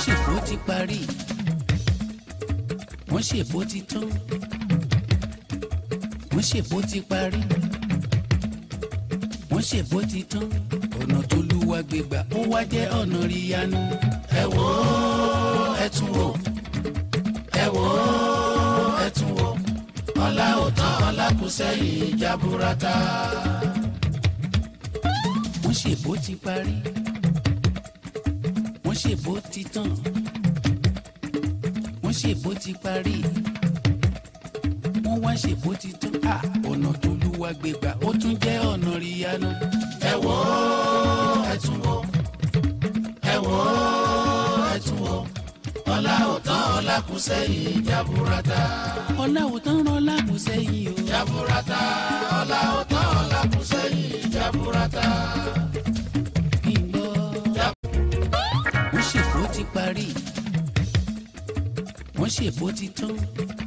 ṣèbó ti parí wọ́n ṣèbó ti tán wọ́n ṣèbó ti parí wọ́n ṣèbó ti tán ọ̀nà tó lúwa gbégbà ó wá jẹ́ ọ̀nà ríyanu. ẹ wò ó ẹ tún wò ẹ wò ó ẹ tún wò ọlá ò tán ọlá kù sẹ́yìn jaburata. wọ́n ṣèbó ti parí wọ́n ṣèbó ti tán wọ́n ṣèbó ti parí wọ́n wá ṣèbó ti tán à ọ̀nà tó lúwa gbégbà ó tún jẹ́ ọ̀nà ríyanu. ẹ wò ó ẹ tún wò ẹ wò ó ẹ tún wò ọlá ò tán ọlá kù sẹ́yìn jaburata. ọlá ò tán ọlá kù sẹ́yìn o. jaburata ọlá ò tán ọlá kù sẹ́yìn jaburata. kí n gbọ́. wọ́n ṣèbó ti parí wọ́n ṣèbó ti tán